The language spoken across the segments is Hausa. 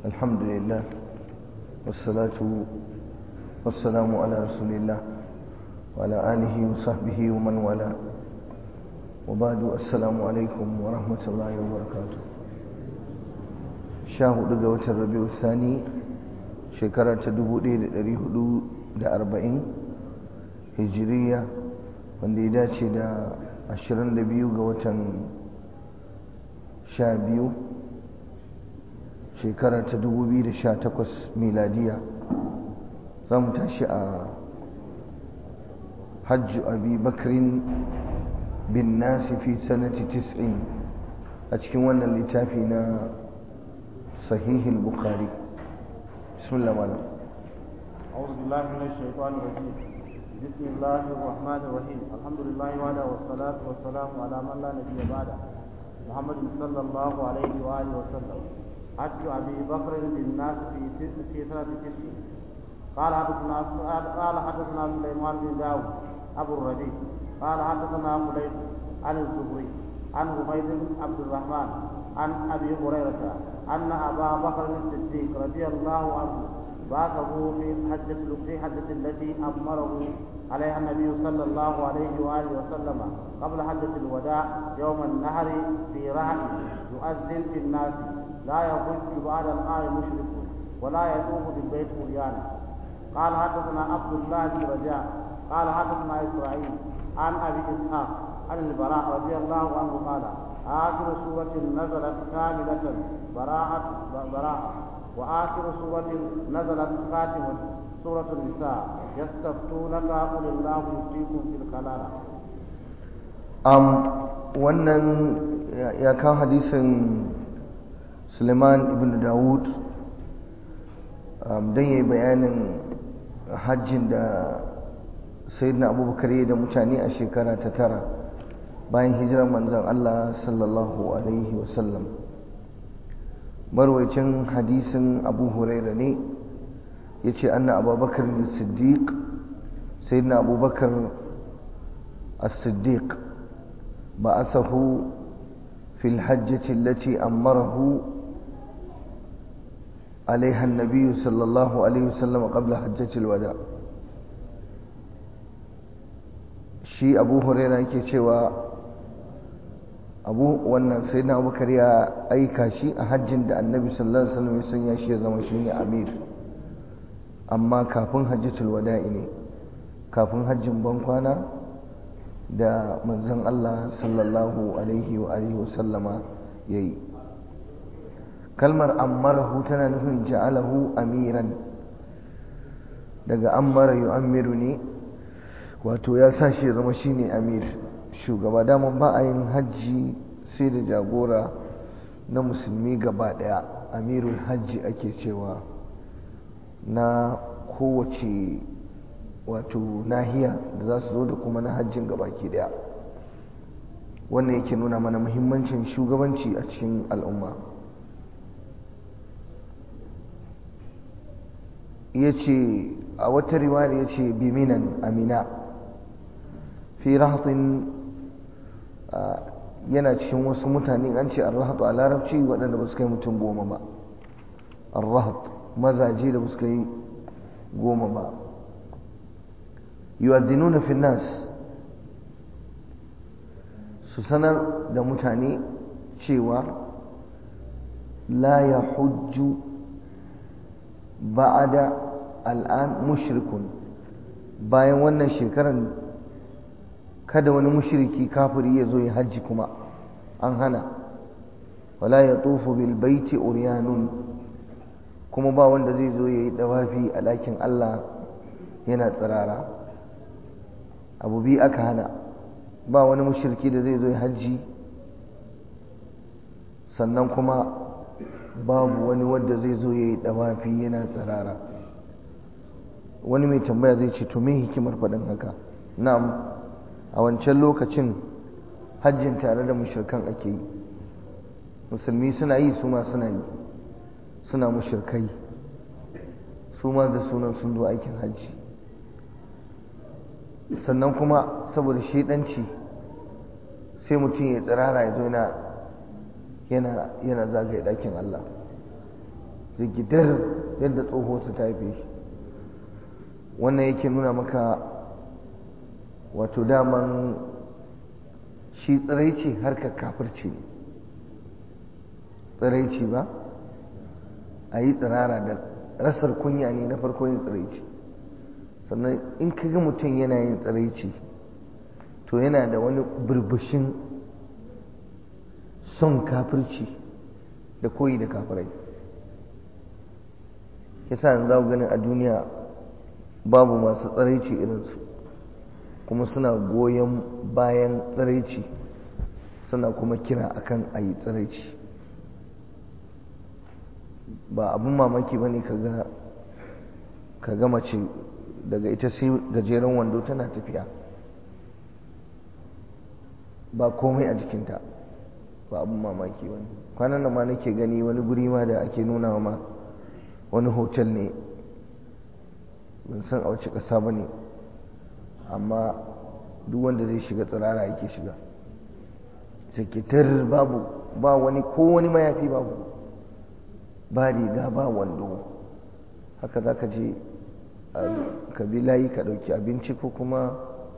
الحمد لله والصلاة والسلام على رسول الله وعلى آله وصحبه ومن والاه وبعد السلام عليكم ورحمة الله وبركاته شاهد دقوة الربيع الثاني شكرا تدبو دي لأريه da arba'in hijiriya wanda ya dace da ashirin da biyu ga watan sha biyu shekara ta dubu biyu da sha takwas miladiya za mu tashi a hajju abi bakrin bin nasi fi sanati tis'in a cikin wannan littafi na sahihul bukhari bismillah malam أعوذ بالله من الشيطان الرجيم بسم الله الرحمن الرحيم الحمد لله وعلى والصلاة والسلام على من لا نبي بعده محمد صلى الله عليه وآله وسلم حج أبي بكر للناس في في سنة تسع قال حدثنا قال حدثنا سليمان بن داود أبو الربيع قال حدثنا قليل عن الزهري عن عبيد بن عبد الرحمن عن أبي هريرة أن أبا بكر الصديق رضي الله عنه بعثه في حجة في حجة التي أمره عليها النبي صلى الله عليه وآله وسلم قبل حجة الوداع يوم النهر في رهن يؤذن في الناس لا يحج بعد الآن مشرك ولا يطوف بالبيت عريانا قال حدثنا عبد الله بن رجاء قال حدثنا إسرائيل عن أبي إسحاق عن البراء رضي الله عنه قال آخر سورة نزلت كاملة براءة براءة وآخر سورة نزلت خاتمة سورة النساء يستفتونك قل الله يفتيكم في الكلالة um, wannan ya kan hadisin suleiman ibn dawud um, don ya yi bayanin hajjin da sayyidina abubakar ya da mutane a shekara ta tara bayan hijirar manzan allah sallallahu alaihi wasallam marwacin hadisin abu huraira ne ya ce anna abubakar da siddiq sai na abubakar as-siddiq ba asahu fil hajjati allati amarahu عليها النبي صلى الله عليه وسلم قبل حجة الوداع شي أبو هريرة yake cewa abu wannan sai na abubakar ya aika shi a hajjin da annabi sallallahu alaihi wasallam ya sanya shi ya zama shine amir amma kafin hajjatul wada'i ne kafin hajjin bankwana da manzon Allah sallallahu alaihi wa alihi wasallama yayi kalmar ammarahu tana nufin ja'alahu amiran daga ammara yu'ammiru ne wato ya sa shi ya zama shine amir shugaba daman ba a yin hajji sai da jagora na musulmi gaba daya amirul hajji ake cewa na kowace wato nahiya da za su zo da kuma na hajjin gabaki daya wannan yake nuna mana muhimmancin shugabanci a cikin al'umma ya ce a wata riwaya ya ce biminan amina fi rahatin yana cikin wasu mutane an ce arrahatu a larabci waɗanda ba su kai mutum goma ba arrahat mazaje da ba su kai goma ba yu'adhdhinuna fi nas su sanar da mutane cewa la yahujju ba'da al'an mushrikun bayan wannan shekaran kada wani mushriki kafiri ya zo ya hajji kuma an hana wala ya tufu bil baiti uryanun kuma ba wanda zai zo ya yi dawafi a ɗakin Allah yana tsirara abu biyu aka hana ba wani mushriki da zai zo ya hajji sannan kuma babu wani wanda zai zo ya yi dawafi yana tsirara wani mai tambaya zai ce to me hikimar faɗin haka na'am a wancan lokacin hajjin tare da mushirkan ake yi musulmi suna yi su ma suna yi suna mushirkai su ma da sunan sun zo aikin hajji sannan kuma saboda shaidanci sai mutum ya tsirara ya zo yana yana yana zagaye ɗakin Allah zigidar yadda tsoho su ta haife shi wannan yake nuna maka wato daman shi tsiraici harkar kafirci ne tsiraici ba a yi tsirara da rasar kunya ne na farko yin tsiraici sannan in ka ga mutum yana yin tsiraici to yana da wani burbushin son kafirci da koyi da kafirai yasa yanzu za ku ganin a duniya babu masu tsiraici irinsu kuma suna goyon bayan tsiraici suna kuma kira akan a yi tsiraici ba abin mamaki ba ne ka ga mace daga ita sai gajeren wando tana tafiya ba komai a jikinta ba abin mamaki ba ne kwanan nan ma nake gani wani guri ma da ake nuna ma wani hotel ne ban san a wace ƙasa ba ne amma duk wanda zai shiga tsirara yake shiga sakitar babu ba wani ko wani mayafi babu ba riga ba wando haka za ka je ka bi layi ka ɗauki abinci ko kuma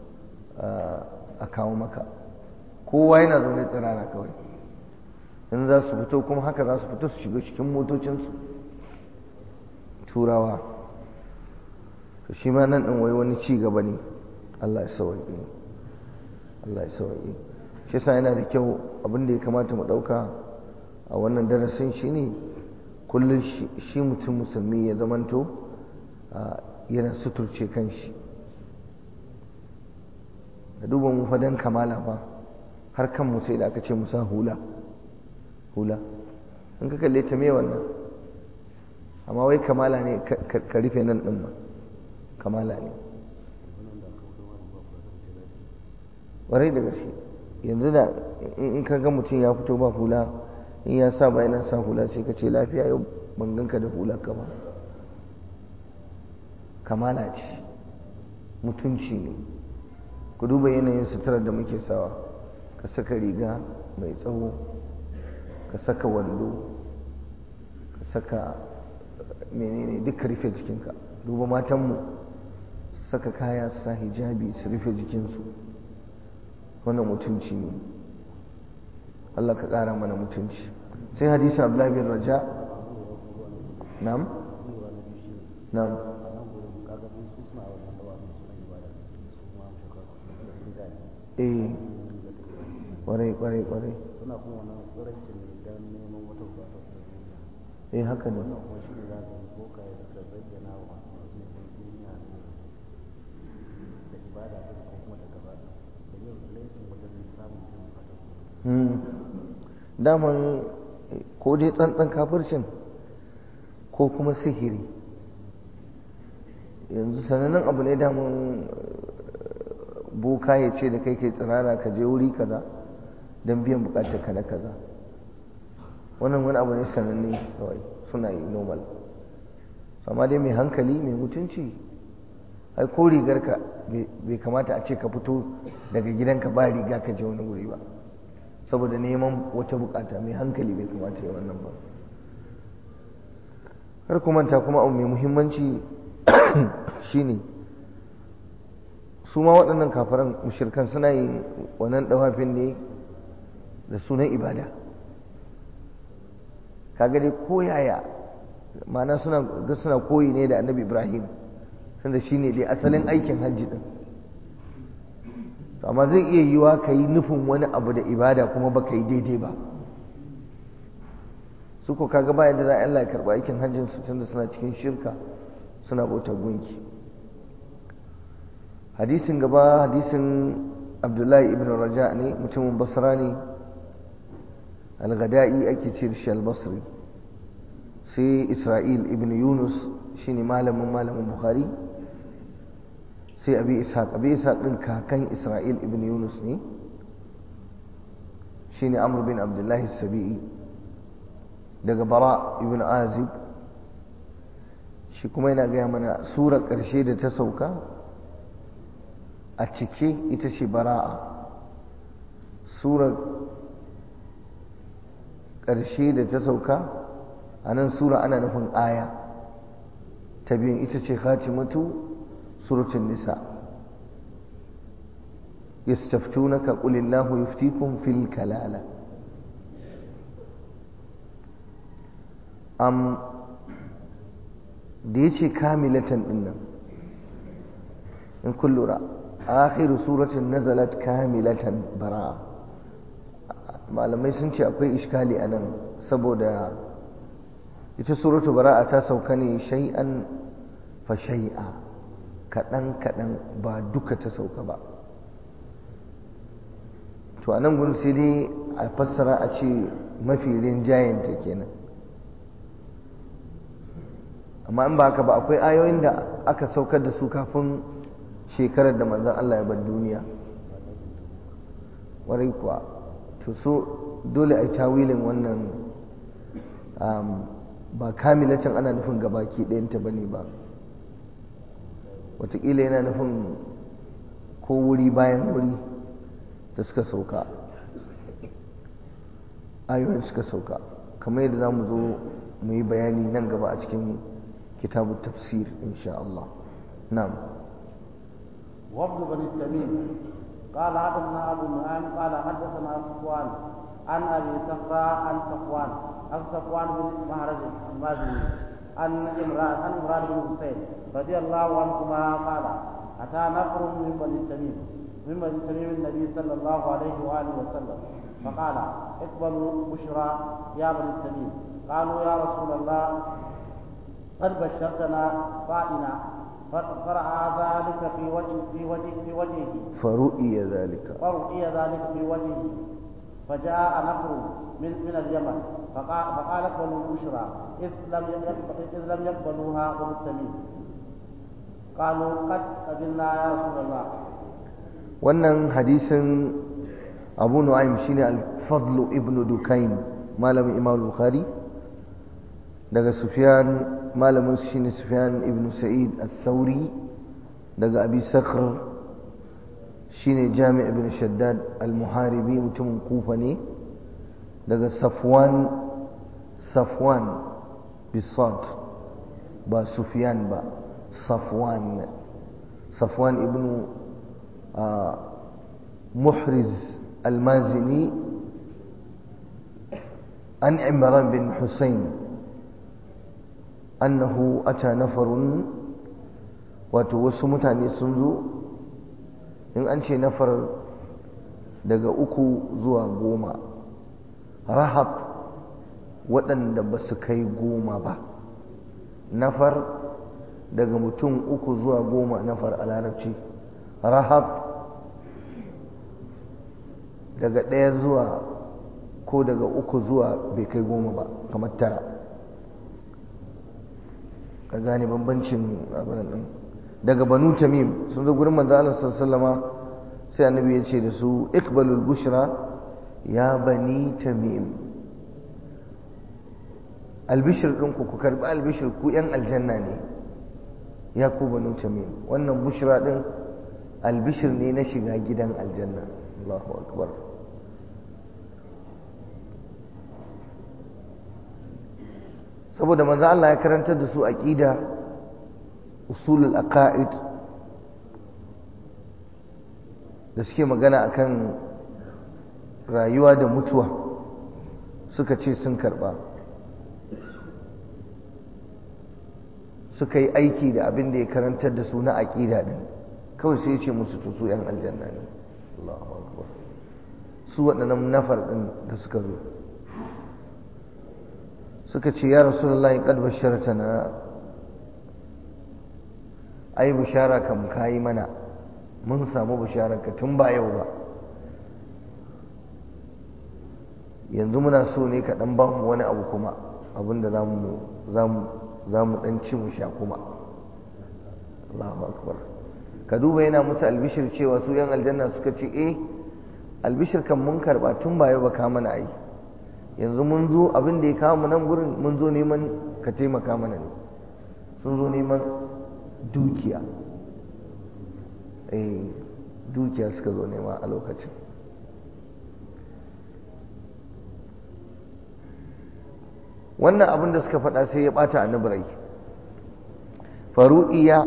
a kawo maka kowa yana zaune tsirara kawai in za su fito kuma haka za su fito su shiga cikin motocinsu turawa to shi ma nan ɗin wai wani ci gaba ne Allah ya sawaƙe Allah ya sawaƙe shi sa yana da kyau abin da ya kamata mu ɗauka a wannan darasin shi ne kullum shi mutum musulmi ya zamanto yana suturce kanshi da duba mu fadan kamala ba har kan mu sai da aka ce musa hula hula in ka kalle ta me wannan amma wai kamala ne ka rufe nan ɗin ba kamala ne warai da gaske yanzu da in ka ga mutum ya fito ba hula in ya sa ba yana sa hula sai ka ce lafiya yau ban ganka da hula ka ba kamala ce mutunci ne ku duba yanayin suturar da muke sawa ka saka riga mai tsawo ka saka wando ka saka menene duka rufe jikinka duba matanmu saka kaya su sa hijabi su rufe jikinsu wannan mutunci ne Allah ka ƙara mana mutunci sai hadisi Abdullahi bin Raja nam nam eh kwarai kwarai kwarai suna kuma wannan tsirancin ne don neman wata bukata su da duniya eh haka ne wannan kuma shi ne za ka yi boka ya suka zayyana wa masu neman duniya ne da ibada ɗin ko kuma da gaba da yin laifin wajen samun biyan bukata daman ko dai tsantsan kafircin ko kuma sihiri yanzu sanannen abu ne daman boka ya ce da kai kai tsirara ka je wuri kaza don biyan bukatar ka na kaza wannan wani abu ne sananne kawai suna yi normal amma dai mai hankali mai mutunci ai ko rigarka bai kamata a ce ka fito daga gidanka ba riga ka je wani wuri ba saboda neman wata bukata mai hankali bai kamata ya wannan ba har kuma ta kuma abu mai muhimmanci shine su ma waɗannan kafaran mushirkan suna yin wannan ɗawafin ne da sunan ibada kaga dai koyaya ma'ana suna ga suna koyi ne da annabi ibrahim tunda shine dai asalin aikin hajji din amma zai iya yiwa ka yi nufin wani abu da ibada kuma baka yi daidai ba su ko kaga ba yadda za a Allah ya karɓi aikin hajjin su tunda suna cikin shirka suna bautar gunki hadisin gaba hadisin abdullahi ibn raja ne mutumin basra ne al-gada'i ake ce shi al-basri sai isra'il ibn yunus shine malamin malamin bukhari sai abi ishaq abi ishaq din kakan isra'il ibn yunus ne shine amr bin abdullahi sabi'i daga bara ibn azib shi kuma yana gaya mana surar ƙarshe da ta sauka a cike ita ce bara'a surar ƙarshe da ta sauka a nan sura ana nufin aya ta biyun ita ce khatimatu suratun nisa yastaftunaka qulillahu yuftikum fil kalala am da yace kamilatan dinnan in kun lura akhiru suratin nazalat kamilatan bara'a malamai sun ce akwai iskali a nan saboda ita suratu bara'a ta sauka ne shay'an fa shay'a kaɗan kaɗan ba duka ta sauka ba to a nan gudun sai dai a fassara a ce mafi rinjayenta kenan amma in ba haka ba akwai ayoyin da aka saukar da su kafin shekarar da manzan Allah ya bar duniya warai kuwa to so dole a yi tawilin wannan ba kamilacin ana nufin gabaki ɗayanta ba ne ba watakila yana nufin ko wuri bayan wuri da suka sauka ayoyin suka sauka kamar yadda za mu zo mu yi bayani nan gaba a cikin kitabu tafsir insha Allah na'am وفد بني التميم قال حدثنا ابو نعيم قال حدثنا صفوان عن ابي صخرة عن صفوان عن صفوان بن مهرج المازني عن عمران عن عمران بن حسين رضي الله عنهما قال اتى نفر من بني التميم من بني التميم النبي صلى الله عليه واله وسلم فقال اقبلوا بشرى يا بني التميم قالوا يا رسول الله قد بشرتنا فائنا فرأى ذلك في وجه في وجه في وجهه فرؤي ذلك فرؤي ذلك في وجهه فجاء نفر من من اليمن فقال فقال اقبلوا البشرى إذ لم يقبل إذ لم يقبلوها بنو التميم قالوا قد قبلنا يا رسول الله wannan hadisin abu nu'aym shine al-fadl ibn dukain malamin imam bukhari daga sufyan malamin shine sufyan ibn sa'id al-thawri daga abi sakhr shine jami' ibn shaddad al-muharibi mutumin kufa ne daga safwan safwan bisad ba sufyan ba safwan safwan ibn محرز المازني عن عمران بن حسين أنه أتى نفر وتوسو متاني سنزو إن أنشي نفر daga uku zuwa goma rahat waɗanda ba su kai goma ba nafar daga mutum uku zuwa goma nafar a larabci rahat daga ɗaya zuwa ko daga uku zuwa bai kai goma ba kamar tara ka gane bambancin abin nan daga banu tamim sun zo gurin manzo Allah sallama sai annabi ya ce da su iqbalul bushra ya bani tamim albishir ɗinku ku karɓi albishir ku ‘yan aljanna ne ya ku banu tamim wannan bushra ɗin albishir ne na shiga gidan aljanna Allahu akbar saboda manzo Allah ya karantar da su aqida usulul aqaid da suke magana akan rayuwa da mutuwa suka ce sun karba suka yi aiki da abin da ya karantar da su na aqida din kawai sai ya ce musu to su yan aljanna ne Allahu akbar su waɗannan nafar din da suka zo suka ce ya rasulullahi qad bashartana ai bishara kam kayi mana mun samu bisharar ka tun ba yau ba yanzu muna so ne ka dan ba mu wani abu kuma abinda za mu za mu za mu dan ci mu sha kuma Allahu akbar ka duba yana musu albishir cewa su yan aljanna suka ce eh albishir kan mun karba tun ba yau ba ka mana ai yanzu mun zo abin da ya kawo mu nan gurin mun zo neman ka taimaka mana ne sun zo neman dukiya eh dukiya suka zo nema a lokacin wannan abin da suka faɗa sai ya ɓata annabi rai faru'iya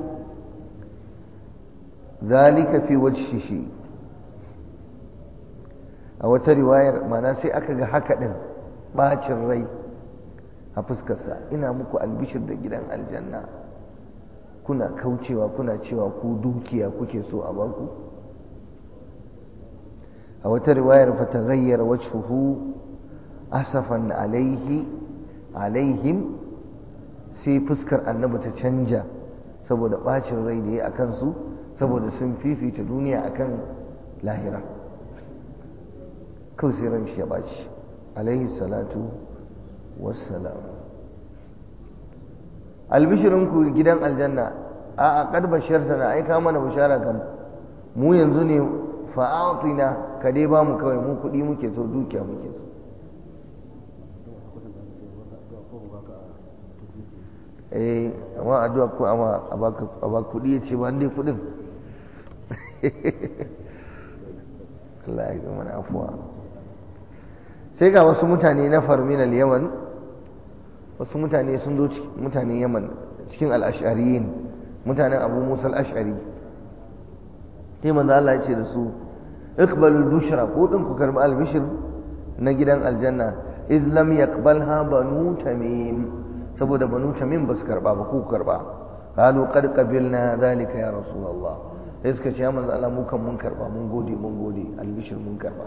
zalika fi wajhihi a wata riwayar mana sai aka ga haka ɗin ɓacin rai a fuskarsa ina muku albishir da gidan aljanna kuna kaucewa kuna cewa ku dukiya kuke so a baku a wata riwayar fa taghayyara wajhuhu asafan alaihi alaihim sai fuskar annabi ta canja saboda bacin rai da ya akan su saboda sun fifita duniya akan lahira kawai sai ran shi ya baci alaihi salatu wassalam albishirinku gidan aljanna a a kad basharta na aika mana bishara kam mu yanzu ne fa'atina ka dai ba mu kawai mu kuɗi muke so dukiya muke so eh amma addu'a ko amma a baka kuɗi ya ce ba dai kuɗin Allah ya mana afuwa sai ga wasu mutane na farminal yaman wasu mutane sun zo mutanen yaman cikin al'ashariyin mutanen abu musa al'ashari sai manzo Allah ya ce da su iqbalul bushra ko din ku karbi albishir na gidan aljanna id lam yaqbalha banu tamim saboda banu tamim ba su karba ba ku karba qalu qad qabilna zalika ya rasulullah sai suka ce ya manzo Allah mu kan mun karba mun gode mun gode albishir mun karba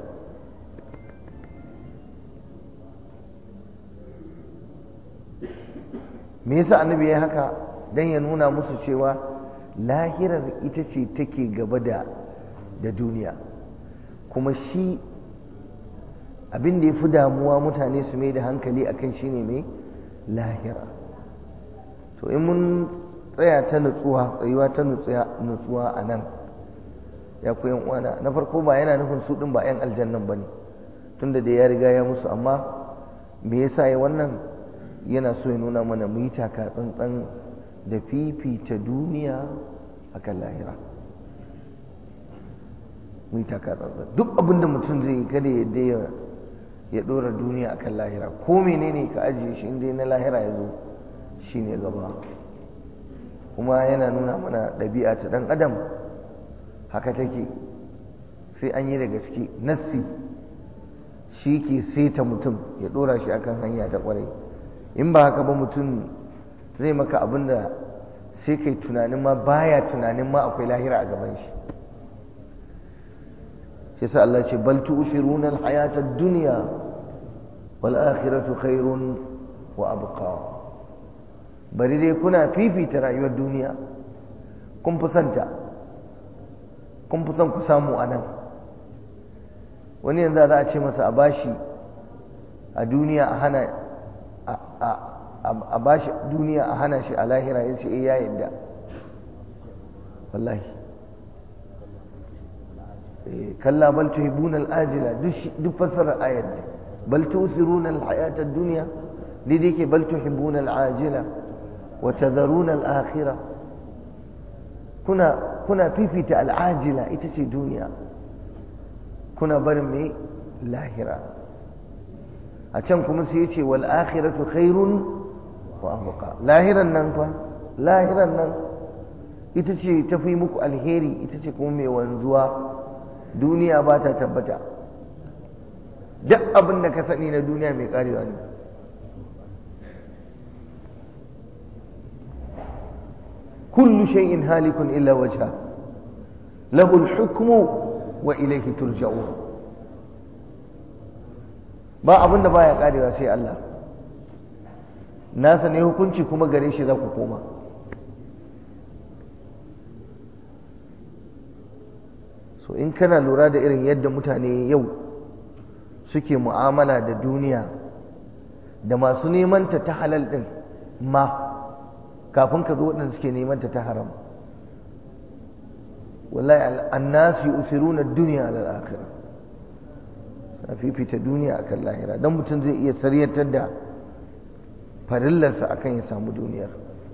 me yasa annabi ya haka dan ya nuna musu cewa lahirar ita ce take gaba da da duniya kuma shi abin da ya fi damuwa mutane su mai da hankali akan shine mai lahira to in mun tsaya ta nutsuwa tsayuwa ta nutsuwa a nan ya ku yan uwana na farko ba yana nufin su din ba yan aljannan bane tunda da ya riga ya musu amma me yasa ya wannan yana so ya nuna mana mu yi taka tsantsan da fifita duniya akan lahira mu yi taka tsantsan duk abin da mutum zai yi kada ya ya ya dora duniya akan lahira ko menene ka ajiye shi inda na lahira ya zo shi ne gaba kuma yana nuna mana ɗabi'a ta ɗan adam haka take sai an yi da gaske nassi shi ke saita mutum ya dora shi akan hanya ta kwarai in ba haka ba mutum zai maka abin da sai kai tunanin ma baya tunanin ma akwai lahira a gaban shi shi sa Allah ce bal tu'thiruna al-hayata ad-dunya wal akhiratu khairun wa abqa bari dai kuna fifita rayuwar duniya kun fi santa kun fi son ku samu a nan wani yanzu za a ce masa a bashi a duniya a hana a bashi duniya a hana shi a lahira ya ce ya yadda wallahi kalla bal tuhibbuna al-ajila duk fassarar ayat ne bal tusiruna al-hayata ad-dunya dai ke bal tuhibbuna al-ajila wa tadharuna al-akhirah kuna kuna fifita al-ajila ita ce duniya kuna barin mai lahira a can kuma sai ya ce wal akhiratu khairun wa abqa lahiran nan fa lahiran nan ita ce tafi muku alheri ita ce kuma mai wanzuwa duniya ba ta tabbata duk abin da ka sani na duniya mai karewa ne kullu shay'in halikun illa wajha lahu al-hukmu wa ilaihi turja'un ba abin da baya karewa sai Allah nasa ne hukunci kuma gare shi za ku koma so in kana lura da irin yadda mutane yau suke mu'amala da duniya da masu nemanta ta halal din ma kafin ka zo waɗanda suke nemanta ta haram wallahi annasu yusiruna ad-dunya ala al-akhirah fifita duniya akan lahira dan mutum zai iya saryatar da farillarsa akan ya samu duniyar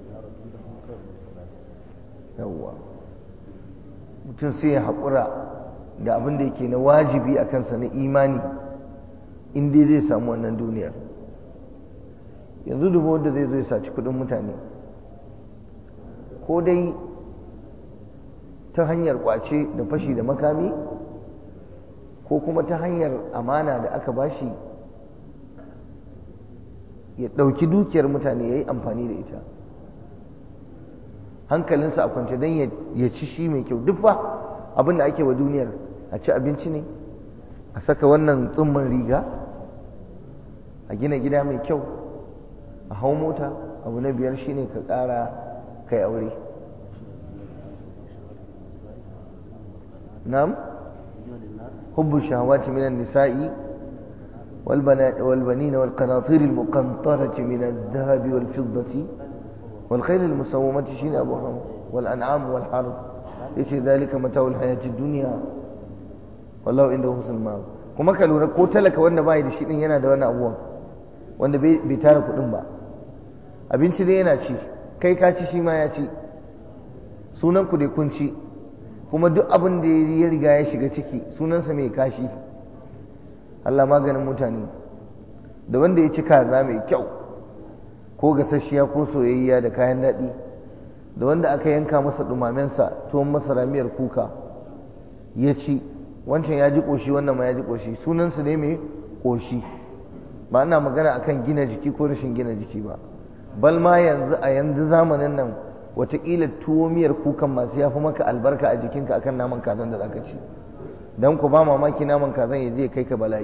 yawwa mutum sai ya haƙura da abin da yake na wajibi a kansa na imani in dai zai samu wannan duniyar yanzu dubu wanda zai zo ya saci kudin mutane ko dai ta hanyar kwace da fashi da makami ko kuma ta hanyar amana da aka bashi ya ɗauki dukiyar mutane ya yi amfani da ita hankalinsa a kwance don ya ci shi mai kyau duk ba abin da ake wa duniyar a ci abinci ne a saka wannan tsumman riga a gina gida mai kyau a hau mota abu na biyar shine ka ƙara kai aure نعم حب الشهوات من النساء والبنين والقناطير المقنطرة من الذهب والفضة والخيل المسومة شين أبو حرم والأنعام والحرب ليس ذلك متاع الحياة الدنيا والله عنده حسن المآب kuma ka lura ko talaka wanda bai da shi din yana da wani abuwa wanda bai tara kuɗin ba abinci dai yana ci kai ka ci shi ma ya ci sunan ku dai kun ci kuma duk abin da ya riga ya shiga ciki sunansa mai kashi Allah maganin mutane da wanda ya ci kaza mai kyau ko gasasshiya ko soyayya da kayan daɗi da wanda aka yanka masa ɗumamensa tuwon masara miyar kuka ya ci wancan ya ji ƙoshi wannan ma ya ji ƙoshi sunansa ne mai ƙoshi ba ana magana akan gina jiki ko rashin gina jiki ba bal ma yanzu a yanzu zamanin nan wataƙila tuwo miyar kukan masu ya fi maka albarka a jikinka akan naman kazan da zaka ci don ku ba mamaki naman kazan ya je kai ka bala'i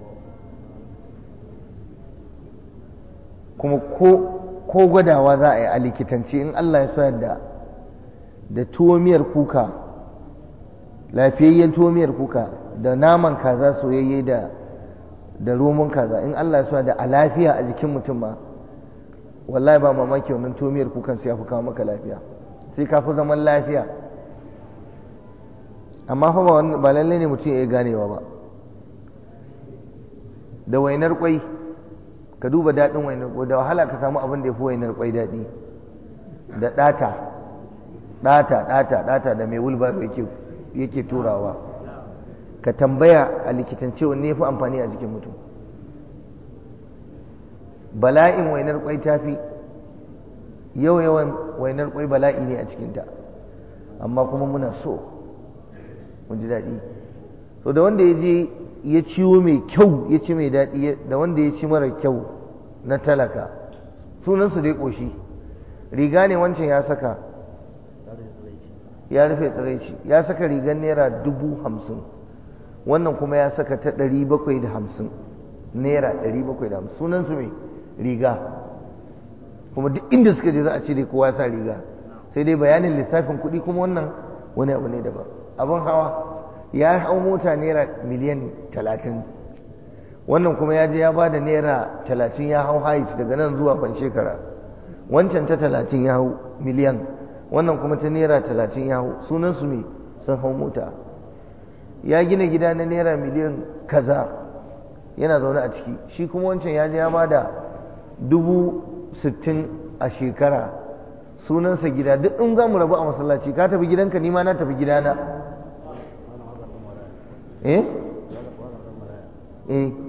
kuma ko gwadawa za a yi a likitanci in Allah ya so yadda da tuwo miyar kuka lafiyayyen tuwo miyar kuka da naman kaza soyayye da da romon kaza in Allah ya so da a lafiya a jikin mutum ma wallahi ba mamaki wannan tomiyar kukan sai ya fi kawo maka lafiya sai ka fi zaman lafiya amma fa ba ba lalle ne mutum ya ganewa ba da wainar kwai ka duba daɗin wainar kwai da wahala ka samu abin da ya fi wainar kwai daɗi da ɗata ɗata ɗata ɗata da mai wulbaro yake yake turawa ka tambaya a likitance wanne ya fi amfani a jikin mutum bala'in wainar kwai ta fi yau yawan wainar kwai bala'i ne a cikinta amma kuma muna so mun ji daɗi so da wanda ya je ya ciwo mai kyau ya ci mai daɗi da wanda ya ci mara kyau na talaka sunansu dai ƙoshi riga ne wancan ya saka ya rufe tsiraici ya saka rigar naira dubu hamsin wannan kuma ya saka ta ɗari bakwai da hamsin naira ɗari bakwai da hamsin sunansu mai riga kuma duk inda suka je za a ce dai kowa sa riga sai dai bayanin lissafin kuɗi kuma wannan wani abu ne daban abin hawa ya hau mota naira miliyan talatin wannan kuma ya je ya ba da naira talatin ya hau hait daga nan zuwa ban shekara wancan ta talatin ya hau miliyan wannan kuma ta naira talatin ya hau sunansu ne sun hau mota ya gina gida na naira miliyan kaza yana zaune a ciki shi kuma wancan ya je ya ba da dubu sittin a shekara sunansa gida duk in za mu rabu a masallaci ka tafi gidanka ni ma na tafi gidana eh eh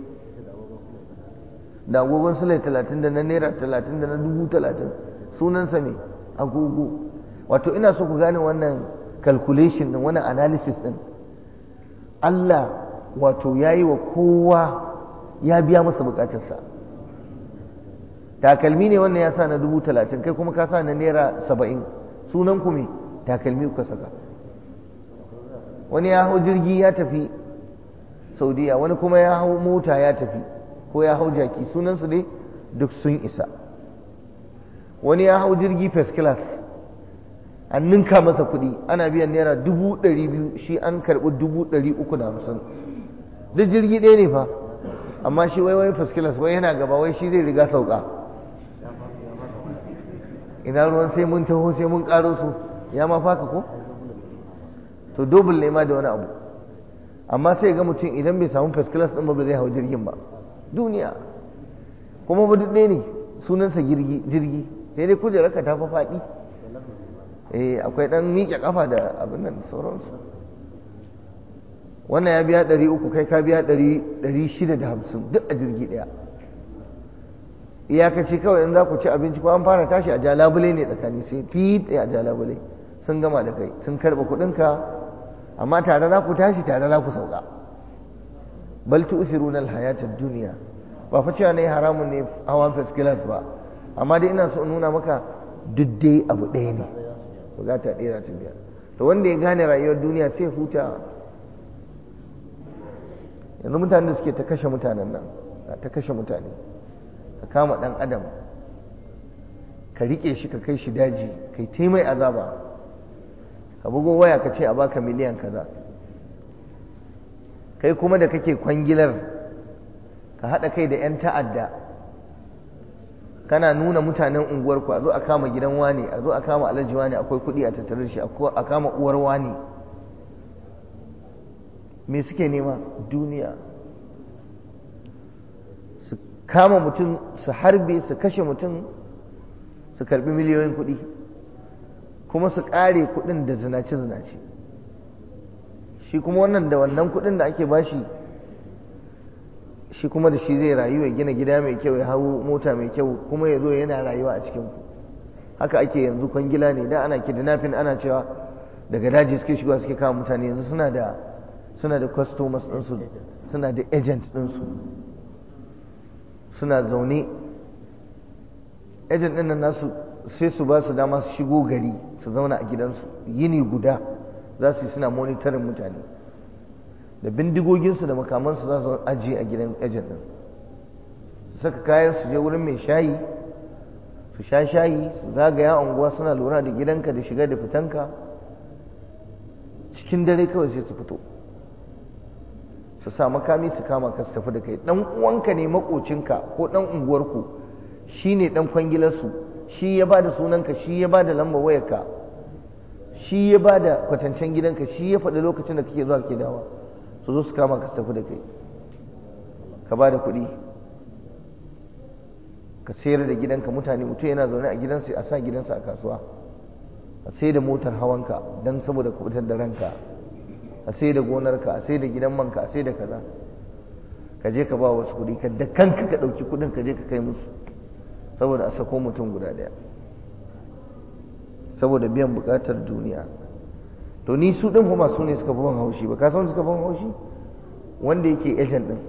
da agogon sulai talatin da na naira talatin da na dubu talatin sunansa mai agogo wato ina so ku gane wannan calculation din wannan analysis din Allah wato ya yi wa kowa ya biya masa bukatarsa takalmi ne wannan ya sa na dubu talatin kai kuma ka sa na naira saba'in sunan ku me takalmi kuka saka wani ya hau jirgi ya tafi saudiya wani kuma ya hau mota ya tafi ko ya hau jaki sunansu ne duk sun isa wani ya hau jirgi first class an ninka masa kuɗi ana biyan naira dubu ɗari biyu shi an karɓi dubu ɗari uku da hamsin duk jirgi ɗaya ne fa amma shi wai wai first class wai yana gaba wai shi zai riga sauka ina ruwan sai mun taho sai mun ƙaro su ya ma faka ko to dobul ne ma da wani abu amma sai ga mutum idan bai samu first class ɗin ba ba zai hau jirgin ba duniya kuma ba duk ɗaya ne sunansa jirgi sai dai kujerarka ta fa faɗi eh akwai ɗan miƙe ƙafa da abin nan sauransu wannan ya biya ɗari uku kai ka biya ɗari shida da hamsin duk a jirgi ɗaya iyakaci kawai in za ku ci abinci ko an fara tashi a jalabule ne tsakani sai fit a jalabule sun gama da kai sun karɓa kuɗinka amma tare za ku tashi tare za ku sauka bal tu'thiruna al-hayata ad-dunya ba fa cewa ne haramun ne hawan first class ba amma dai ina so in nuna maka duk dai abu ɗaya ne bukata ɗaya za ta biya to wanda ya gane rayuwar duniya sai huta yanzu mutanen da suke ta kashe mutanen nan ta kashe mutane ka kama ɗan adam ka riƙe shi ka kai shi daji kai ta mai azaba ka bugo waya ka ce a baka miliyan kaza kai kuma da kake kwangilar ka haɗa kai da 'yan ta'adda kana nuna mutanen unguwarku a zo a kama gidan wani a zo a kama alhaji wani akwai kuɗi a tattare shi a kama uwar wani me suke nema duniya su kama mutum su harbe su kashe mutum su karbi miliyoyin kuɗi kuma su ƙare kuɗin da zinace-zinace shi kuma wannan da wannan kuɗin da ake bashi shi kuma da shi zai rayu ya gina gida mai kyau ya hau mota mai kyau kuma ya zo yana rayuwa a cikin ku haka ake yanzu kwangila ne da ana kidnapping ana cewa daga daji suke shigowa suke kama mutane yanzu suna da suna da customers ɗinsu suna da agent ɗinsu suna zaune agent ɗin nan nasu sai su ba su dama su shigo gari su zauna a gidansu yini guda za su yi suna monitorin mutane da bindigoginsu da makamansu za su ajiye a gidan agent ɗin su saka kayan su je wurin mai shayi su sha shayi su zagaya unguwa suna lura da gidanka da shiga da fitanka cikin dare kawai sai su fito su sa makami su kama ka su tafi da kai dan uwanka ne makocinka ko dan unguwarku shine dan kwangilarsu shi ya bada sunanka shi ya bada lambar wayarka shi ya bada kwatancen gidanka shi ya faɗi lokacin da kake zuwa kake dawa su zo su kama ka su tafi da kai ka bada kuɗi ka sayar da gidanka mutane mutum yana zaune a gidansa a sa gidansa a kasuwa a sai da motar hawanka don saboda kubutar da ranka a sai da gonarka a sai da gidan manka a sai da kaza ka je ka ba wasu kuɗi ka da kanka ka ɗauki kuɗin ka je ka kai musu saboda a sako mutum guda ɗaya saboda biyan buƙatar duniya to ni su ɗin kuma su ne suka fi ban haushi ba ka san suka ban haushi wanda yake ejen ɗin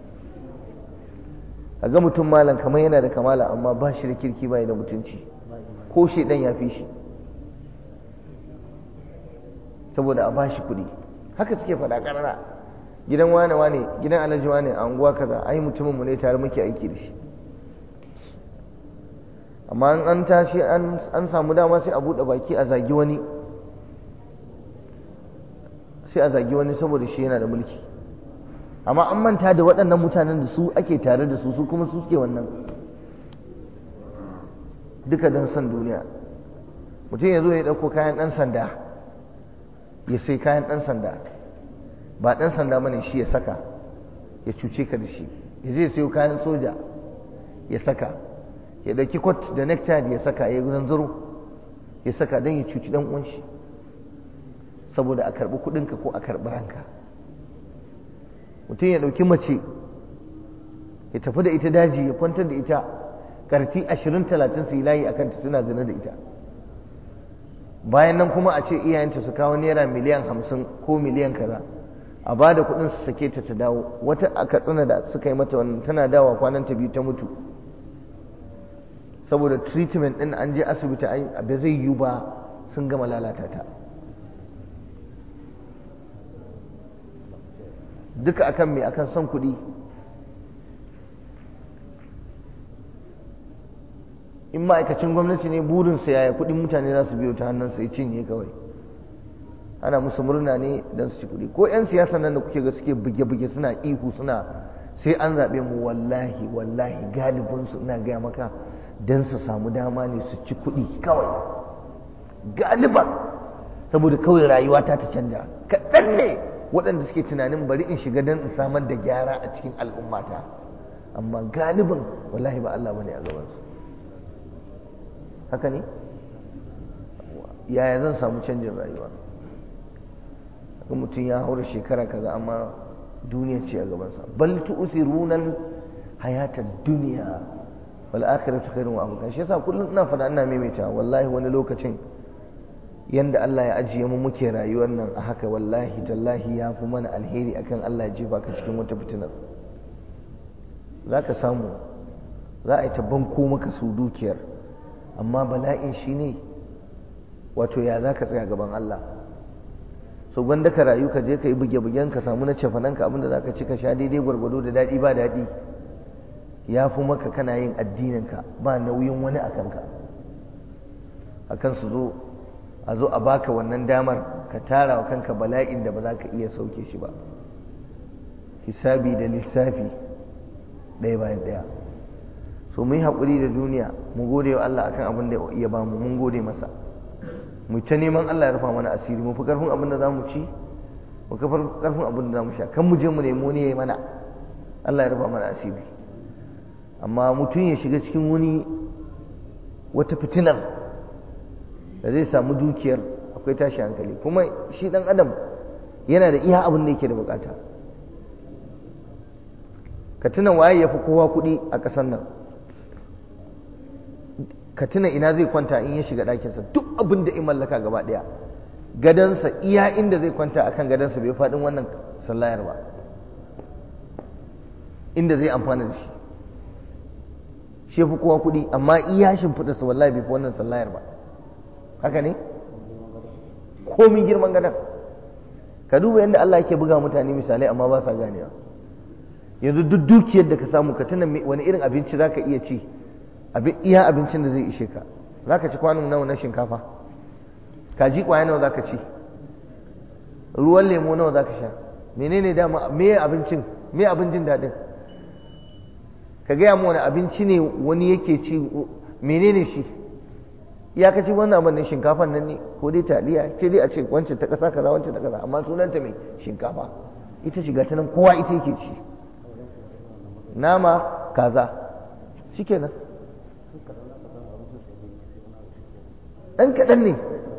a ga mutum malam kamar yana da kamala amma ba shi da kirki ba da mutunci ko shaidan ya fi shi saboda a ba shi kuɗi haka suke faɗa ƙarara gidan wane wane gidan alhaji wane a unguwa kaza ai mutumin mu ne tare muke aiki da shi amma an tashi an samu dama sai a buɗe baki a zagi wani sai a zagi wani saboda shi yana da mulki amma an manta da waɗannan mutanen da su ake tare da su su kuma su suke wannan duka don son duniya mutum ya zo ya ɗauko kayan ɗan sanda ya sai kayan ɗan sanda ba ɗan sanda bane shi ya saka ya cuce ka da shi ya zai sayo kayan soja ya saka ya ɗauki kwat da necktie ya saka ya zanzaro ya saka don ya cuci ɗan uwan shi saboda a karɓi kuɗinka ko a karɓi ranka mutum ya ɗauki mace ya tafi da ita daji ya kwantar da ita ƙarfi ashirin talatin su yi layi a kanta suna zina da ita bayan nan kuma a ce iyayenta su kawo naira miliyan hamsin ko miliyan kaza a ba da kuɗin su sake ta ta dawo wata a katsina da suka yi mata wannan tana dawa kwanan ta biyu ta mutu saboda treatment ɗin an je asibiti ba zai yiwu ba sun gama lalata ta duka akan me akan son kuɗi in ma'aikacin gwamnati ne burinsa yaya kuɗin mutane za su biyo ta hannunsa ya cinye kawai ana musu murna ne don su ci kuɗi ko 'yan siyasa nan da kuke ga suke buge-buge suna ihu suna sai an zaɓe mu wallahi wallahi galibinsu ina gaya maka don su samu dama ne su ci kuɗi kawai galiban saboda kawai rayuwa ta ta canja kaɗan ne waɗanda suke tunanin bari in shiga don in samar da gyara a cikin al'ummata amma galibin wallahi ba Allah bane a gabansu haka ne yaya zan samu canjin rayuwa ga mutum ya haura shekara kaza amma duniya ce a gabansa bal tu'thiruna hayata duniya wal akhiratu khairun wa abqa shi yasa kullum ina fada ina maimaita wallahi wani lokacin yanda Allah ya ajiye mu muke rayuwar nan a haka wallahi tallahi ya fi mana alheri akan Allah ya jefa ka cikin wata fitinar za ka samu za a yi ta banko maka su dukiyar amma bala'in shi ne wato ya za ka tsaya gaban Allah so gwanda ka rayu ka je ka yi buge-bugen ka samu na cefananka abinda za ka ci ka sha daidai gwargwado da daɗi ba daɗi ya fi maka kana yin addininka ba nauyin wani a kanka a kan su zo a zo a baka wannan damar ka tara wa kanka bala'in da ba za ka iya sauke shi ba hisabi da lissafi ɗaya bayan ɗaya so mu yi haƙuri da duniya mu gode wa Allah akan abin da ya bamu mun gode masa mu ta neman Allah ya rufa mana asiri mu fi karfin abin da za mu ci mu fi karfin abin da za mu sha kan mu je mu nemo ne ya mana Allah ya rufa mana asiri amma mutum ya shiga cikin wani wata fitinar da zai samu dukiyar akwai tashi hankali kuma shi dan adam yana da iya abin da yake da bukata ka tuna waye ya fi kowa kuɗi a ƙasar nan ka tuna ina zai kwanta in ya shiga ɗakinsa duk abin da in mallaka gaba ɗaya gadansa iya inda zai kwanta akan gadansa bai faɗin wannan sallayar ba inda zai amfana da shi shi fi kowa kuɗi amma iya shimfiɗa su wallahi bai fi wannan sallayar ba haka ne komin girman gadan ka duba yadda Allah yake buga mutane misalai amma ba sa ganewa yanzu duk dukiyar da ka samu ka tuna wani irin abinci za ka iya ci iya abincin da zai ishe ka za ka ci kwanon nawa na shinkafa kaji kwaya nawa za ka ci ruwan lemo nawa za ka sha menene dama me abincin me abincin daɗin ka gaya mu wani abinci ne wani yake ci menene shi ya ka ci wannan abin ne shinkafan nan ne ko dai taliya ce dai a ce wancan ta ƙasa kaza wancan ta kaza amma sunanta mai shinkafa ita shiga ta nan kowa ita yake ci nama kaza shikenan ɗan kaɗan ne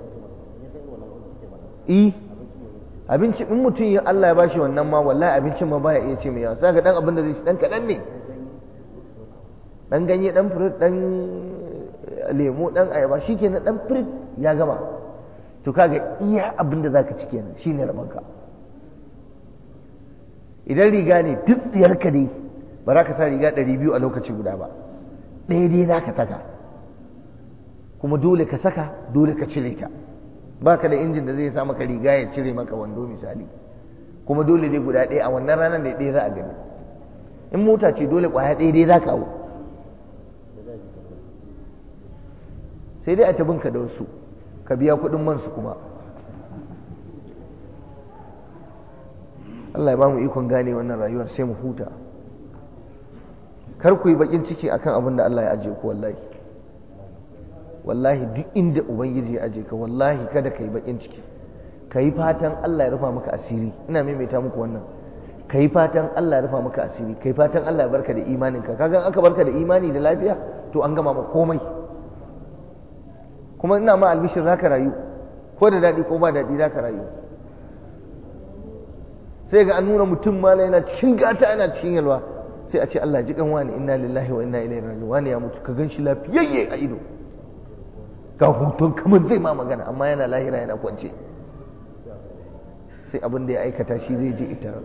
i abinci in mutum ya Allah ya bashi wannan ma wallahi abincin ma baya iya ce mai yawa sai ga ɗan abin da zai ci ɗan kaɗan ne ɗan ganye ɗan furit ɗan lemo ɗan ayaba shi kenan ɗan furit ya gama to kaga iya abin da zaka ci kenan shine rabanka idan riga ne duk tsiyarka ne ba za ka sa riga ɗari biyu a lokaci guda ba ɗaya dai za ka saka kuma dole ka saka dole ka cire ta ba ka da injin da zai sa maka riga ya cire maka wando misali kuma dole dai guda ɗaya a wannan ranar da ɗaya za a gani in mota ce dole ƙwaya ɗaya dai za ka hau sai dai a ta binka da wasu ka biya kuɗin mansu kuma Allah ya ba mu ikon gane wannan rayuwar sai mu huta kar ku yi bakin ciki akan abin da Allah ya ajiye ku wallahi wallahi duk inda ubangiji ya ajiye ka wallahi kada ka yi bakin ciki ka yi fatan Allah ya rufa maka asiri ina maimaita muku wannan ka yi fatan Allah ya rufa maka asiri ka yi fatan Allah ya barka da imaninka kaga aka barka da imani da lafiya to an gama ma komai kuma ina ma albishir zaka rayu ko da daɗi ko ba daɗi zaka rayu sai ga an nuna mutum mala yana cikin gata yana cikin yalwa sai a ce Allah ji kan wani inna lillahi wa inna ilaihi raji'un wani ya mutu ka gan shi lafiyayye a ido ga hoton kamar zai ma magana amma yana lahira yana kwance sai abin da ya aikata shi zai je ita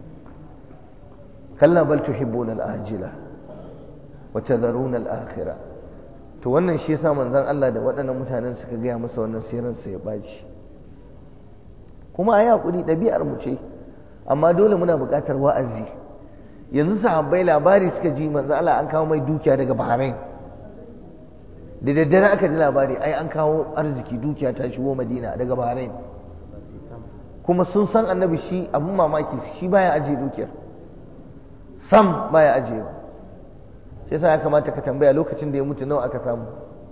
kalla bal tuhibbuna al-ajila wa tadharuna al-akhirah to wannan shi yasa manzon Allah da waɗannan mutanen suka gaya masa wannan sirrin sa ya baci kuma ayi hakuri ɗabi'ar mu ce amma dole muna buƙatar wa'azi yanzu sahabbai labari suka ji manzo Allah an kawo mai dukiya daga Bahrain da daddare aka ji labari ai an kawo arziki dukiya ta shigo Madina daga Bahrain kuma sun san annabi shi abun mamaki shi baya ajiye dukiyar sam baya ajiyewa shi yasa ya kamata ka tambaya lokacin da ya mutu nawa aka samu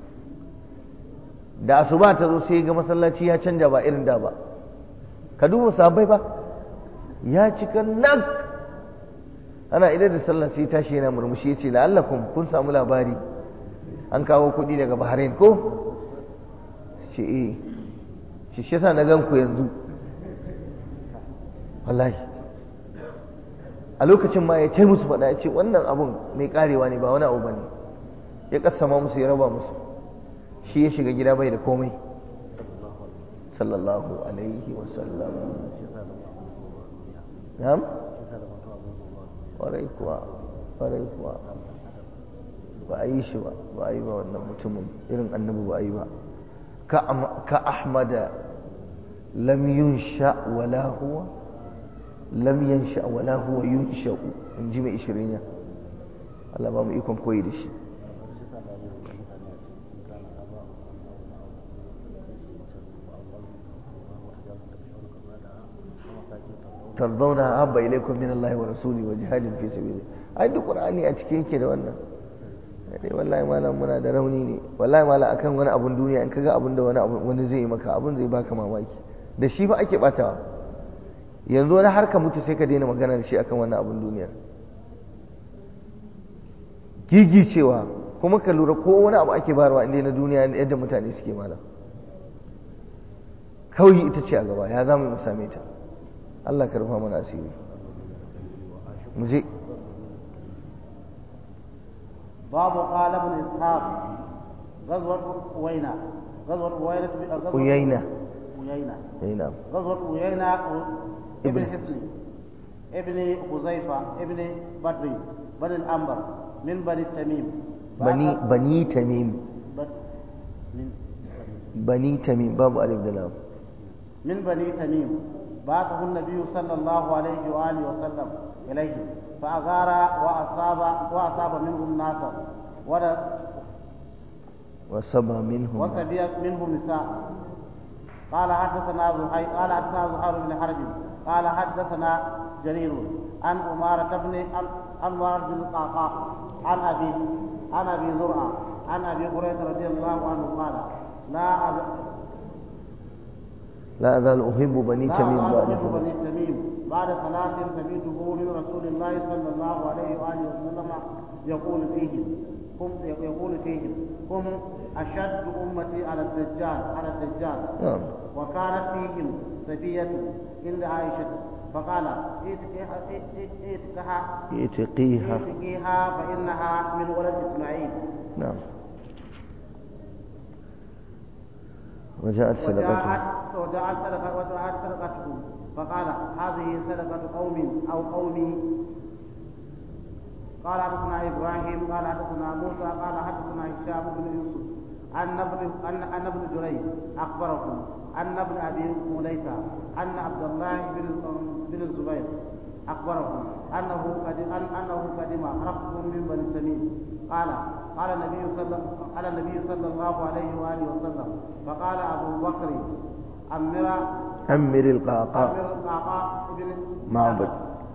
da asuba ta zo sai ga masallaci ya canja ba irin da ba ka duba sahabbai ba ya cika nak ana idan da sallah sai tashi yana murmushi yace la'allakum kun samu labari an kawo kuɗi daga Bahrain ko ce eh shi shi yasa na gan ku yanzu wallahi a lokacin ma ya tai musu faɗa ya ce wannan abun mai karewa ne ba wani abu bane ya kasama musu ya raba musu shi ya shiga gida bai da komai sallallahu alaihi wasallam na'am ƙwarai kuwa ƙwarai kuwa ba a yi shi ba ba a yi ba wannan mutumin irin annabi ba a yi ba ka ahmada lam yunsha wala huwa lam yansha wala huwa yunsha'u in ji mai ishirin ya Allah ba mu ikon koyi da shi tarzauna habba ilaikum min Allah wa rasuli wa jihadin fi sabili ai duk qur'ani a cikin yake da wannan dai wallahi malam muna da rauni ne wallahi malam akan wani abun duniya in kaga abun da wani abu wani zai yi maka abun zai baka mamaki da shi ba ake batawa yanzu wani har ka mutu sai ka daina magana da shi akan wannan abun duniyar gigi cewa kuma ka lura ko wani abu ake bayarwa inda na duniya yadda mutane suke malam kawai ita ce a gaba ya za mu yi mu same ta Allah ka rufa mana asiri mu je babu qala ibn ishaq غزوة أوينا غزوة أوينا أوينا أوينا أي نعم غزوة أوينا ابن ابن حسن ابن خزيفة ابن بدر بن الأنبر من بني التميم بني بني تميم بد- من بني تميم باب ألف دلام من بني تميم بعثه النبي صلى الله عليه وآله وسلم إليه فأغار وأصاب وأصاب منهم ناسا ور- وسبى منهم وسبي منهم نساء قال حدثنا زهير قال حدثنا زهير بن حرب قال حدثنا جرير عن أمارة بن عن أمارة بن القعقاع عن أبي عن أبي زرعة عن أبي هريرة رضي الله عنه قال لا أز- لا أزال أحب بني لا تميم أزال بعد أحب بني ثلاث تميم بعد ثلاث سمعته من رسول الله صلى الله عليه وآله وسلم يقول فيهم هم يقول فيهم هم أشد أمتي على الدجال على الدجال نعم وكانت فيهم سفية عند عائشة فقال ائتكها ائتكها اتقيها ائتكيها فإنها من ولد إسماعيل نعم وجاءت وجاءت صدقته وجاءت صدقة وجاءت صدقته فقال هذه صدقة قوم أو قومي قال حدثنا إبراهيم قال حدثنا موسى قال حدثنا هشام بن يوسف أن ابن أن أن ابن جريج أخبركم أن ابن أبي مليكة أن عبد الله بن بن الزبير أخبرهم أنه قدم أن أنه قدم ركب من بني تميم قال قال النبي صلى قال النبي صلى الله عليه وآله وسلم فقال أبو بكر أمر أمر القعقاع أمر القعقاع بن معبد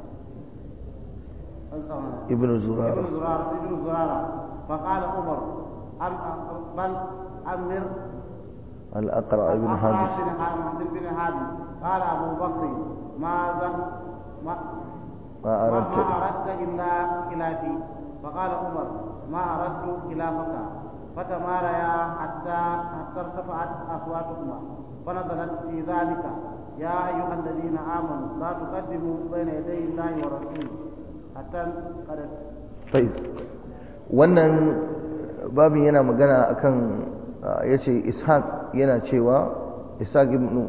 ابن زرارة ابن زرارة ابن زرارة فقال عمر أم أم- بل أمر الأقرع ابن أقرع حابس بن حابس بن حابس قال أبو بكر ماذا ما ما ما أردت ما أردت إلا خلافي فقال عمر ما أردت خلافك فتماريا حتى حتى ارتفعت أصواتهما فنزلت في ذلك يا أيها الذين آمنوا لا تقدموا بين يدي الله ورسوله حتى قد طيب wannan babin yana magana akan ya ce ishaq yana cewa ishaq ibn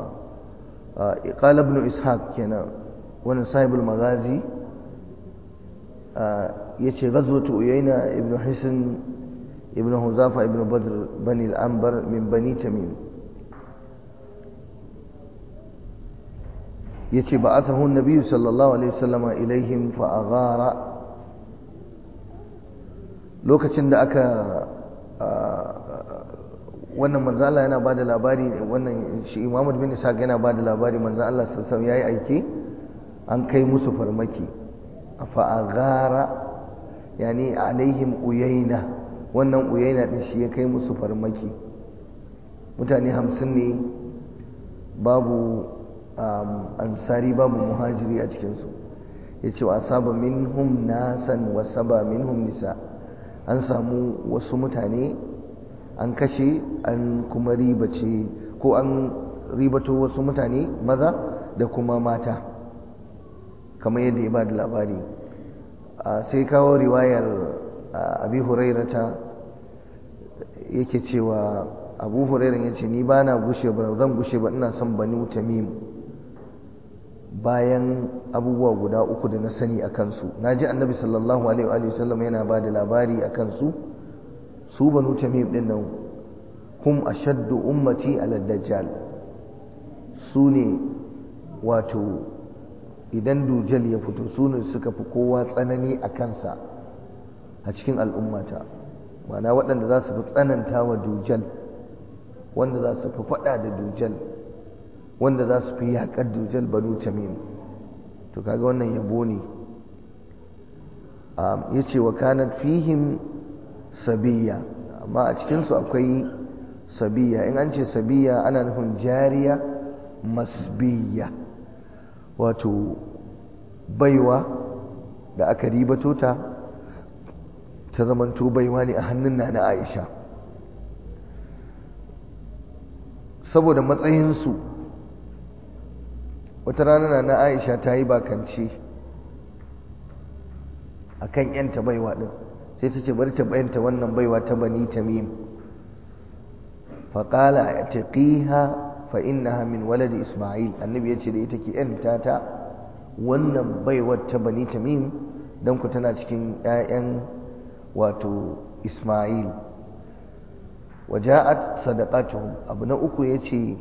qala ibn ishaq kenan wannan sahibul magazi ya ce ghazwatu uyayna ibn hisn ibn huzafa ibn badr bani al-anbar min bani tamim yace ba'athahu an-nabiy sallallahu alaihi wasallam ilaihim fa aghara lokacin da aka wannan manzo Allah yana bada labari wannan shi Muhammad bin Isa yana bada labari manzo Allah sallallahu alaihi wasallam yayi aiki an kai musu farmaki fa aghara yani alaihim uyayna wannan uyayna din shi ya kai musu farmaki mutane hamsin ne babu ansari babu muhajiri a cikinsu ya ce wa asaba minhum nasan wa saba minhum nisa an samu wasu mutane an kashe an kuma ribace ko an ribato wasu mutane maza da kuma mata kamar yadda ya ba da labari sai kawo riwayar abi hurairata yake cewa abu hurairar ya ce ni ba na gushe ba zan gushe ba ina son banu tamim bayan abubuwa guda uku da na sani a kansu na ji annabi sallallahu alaihi wa sallam yana ba da labari a kansu su banu tamim din nan hum ashaddu ummati ala dajjal su ne wato idan dujal ya fito su ne suka fi kowa tsanani a kansa a cikin al'ummata mana waɗanda za su fi tsananta wa dujal wanda za su fi faɗa da dujal wanda za su fi yaƙar dujal banu tamim to kaga wannan yabo ne ya ce wa kanat fihim sabiya amma a cikinsu akwai sabiya in an ce sabiya ana nufin jariya masbiya wato baiwa da aka ribato ta ta zamanto baiwa ne a hannun na na aisha saboda matsayinsu wata rana na aisha ta yi bakance a kan yanta baiwa ɗin sai ta ce bari ta bayanta wannan baiwa ta bani tamim faƙala a taƙiha fa'innaha min waladi ismail annabi ya ce da ita ke yanta ta wannan baiwar ta bani tamim don ku tana cikin 'ya'yan wato ismail waja'at sadaqatuhum abu na uku ya ce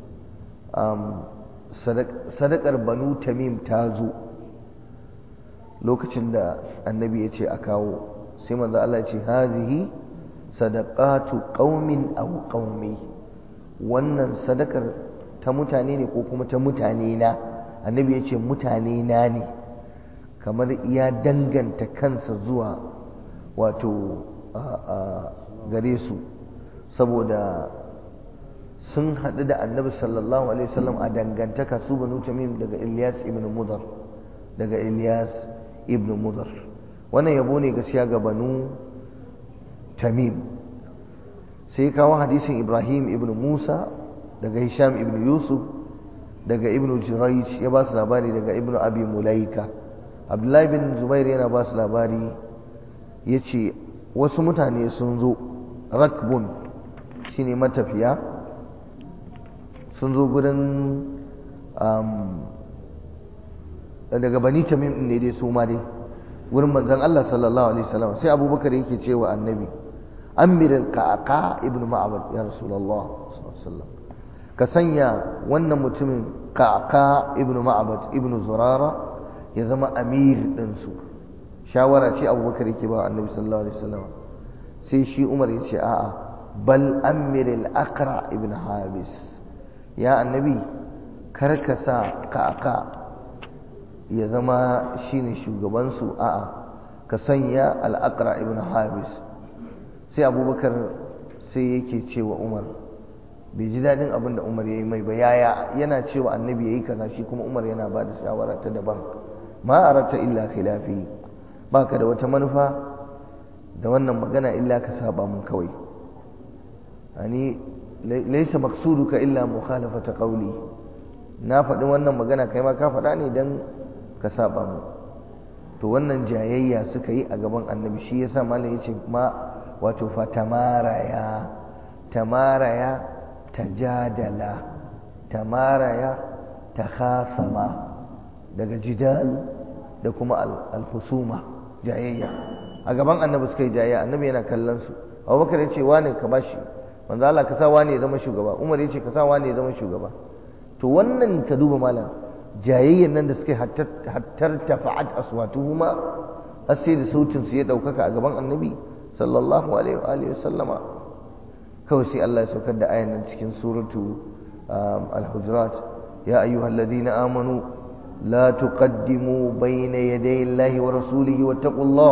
sadakar banu tamim ta zo lokacin da annabi ya ce a kawo sai manzo Allah ce hazihi sadaqatu qaumin aw qaumi wannan sadakar ta mutane ne ko kuma ta mutane na annabi ya ce mutane na ne kamar ya danganta kansa zuwa wato gare su saboda sun haɗu da annabi sallallahu alaihi wasallam a dangantaka su banu tamim daga Ilyas ibn Mudar daga Ilyas ibn Mudar wannan yabo ne gaskiya ga banu tamim sai kawo hadisin Ibrahim ibn Musa daga Hisham ibn Yusuf daga ibn Jurayj ya ba su labari daga ibn Abi Mulaika Abdullahi bin Zubair yana ba su labari yace wasu mutane sun zo rakbun shine matafiya sun zo gudun daga bani tamim din ne dai su ma dai wurin manzon Allah sallallahu alaihi wasallam sai abubakar yake cewa annabi amir al-qaqa ibn ma'bad ya rasulullah sallallahu alaihi wasallam ka sanya wannan mutumin qaqa ibn ma'bad ibn zurara ya zama amir din su shawara ce abubakar yake ba annabi sallallahu alaihi wasallam sai shi umar ya ce a'a bal amir al-aqra ibn habis ya annabi karka sa kaka ya zama shine shugabansu a'a ka sanya al-aqra ibn habis sai abubakar sai yake cewa umar bai ji daɗin abin da umar ya yi mai ba yaya yana cewa annabi ya yi kaza shi kuma umar yana ba da shawara ta daban ma arata illa khilafi baka da wata manufa da wannan magana illa ka saba mun kawai ani laisa maqsuduka illa mukhalafata qawli na faɗi wannan magana kai ma ka faɗa ne dan ka saba mu to wannan jayayya suka yi a gaban annabi shi yasa malam yace ma wato fa tamaraya tamaraya tajadala tamaraya takhasama daga jidal da kuma al-husuma jayayya a gaban annabi suka yi jayayya annabi yana kallon su abubakar ya ce wane ka bashi manzo Allah ka sa wane ya zama shugaba Umar ya ce ka sa wane ya zama shugaba to wannan ka duba malam jayayyan nan da suka hattar tafa'at aswatuhuma har sai da sautin su ya daukaka a gaban annabi sallallahu alaihi wa alihi sallama kawai sai Allah ya saukar da ayan nan cikin suratu al-hujurat ya ayyuhalladhina amanu la tuqaddimu bayna yaday Allahi wa rasulihi wattaqullah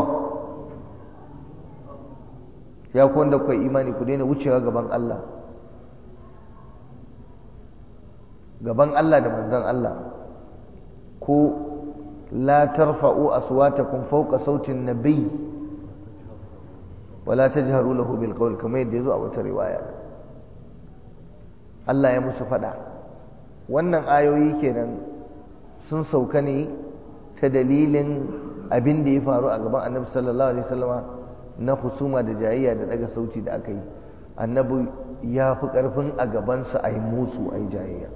ya ku wanda kuwa imani ku daina wucewa gaban Allah gaban Allah da manzon Allah ko la tarfa'u aswatakum fawqa sautin nabiy wala tajharu lahu bil qawl kamar yadda yazo a wata riwaya Allah ya musu fada wannan ayoyi kenan sun sauka ne ta dalilin abin da ya faru a gaban Annabi sallallahu alaihi wasallama na husuma da jayayya da daga sauti da aka yi annabi ya fi ƙarfin a gabansa a yi musu a yi jayayya